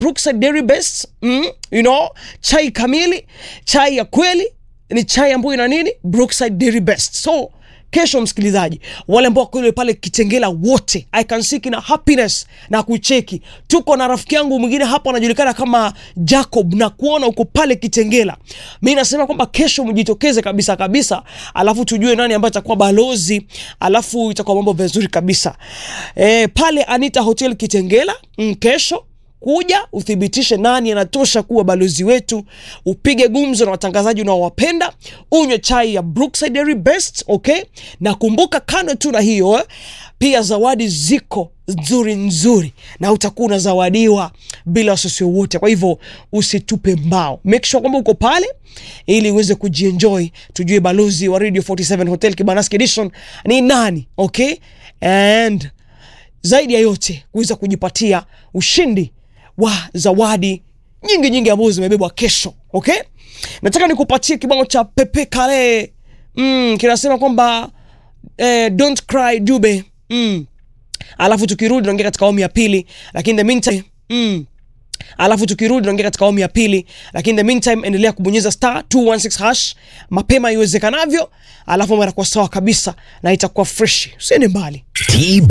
Brookside Dairy Best mm, you know, chai kamili, chai ya kweli ni chai ambayo ina nini? Brookside Dairy Best. So kesho msikilizaji, wale ambao kule pale Kitengela wote, I can see kina happiness na kucheki. Tuko na rafiki yangu mwingine hapa anajulikana kama Jacob na kuona uko pale Kitengela. Mimi nasema kwamba kesho mjitokeze kabisa kabisa, alafu tujue nani ambaye atakuwa balozi, alafu itakuwa mambo vizuri kabisa. E, pale Anita Hotel Kitengela mm, kesho kuja uthibitishe nani anatosha kuwa balozi wetu, upige gumzo na watangazaji unaowapenda, unywe chai ya Brookside Dairy Best, okay? Na kumbuka, kando tu na hiyo eh, pia zawadi ziko nzuri nzuri, na utakuwa unazawadiwa bila wasiwasi wowote. Kwa hivyo usitupe mbao, make sure kwamba uko pale ili uweze kujienjoy, tujue balozi wa Radio 47 Hotel Kibandaski Edition ni nani, okay? and zaidi ya yote kuweza kujipatia ushindi wa zawadi nyingi nyingi ambazo zimebebwa kesho. Okay, nataka nikupatie kibao cha Pepe Kale mm, kinasema kwamba eh, don't cry Dube mm. Alafu tukirudi naongea katika awamu ya pili, lakini the meantime mm. Alafu tukirudi naongea katika awamu ya pili, lakini the meantime endelea kubonyeza star 216 hash mapema iwezekanavyo, alafu mara kwa sawa kabisa na itakuwa fresh. Usiende mbali. TB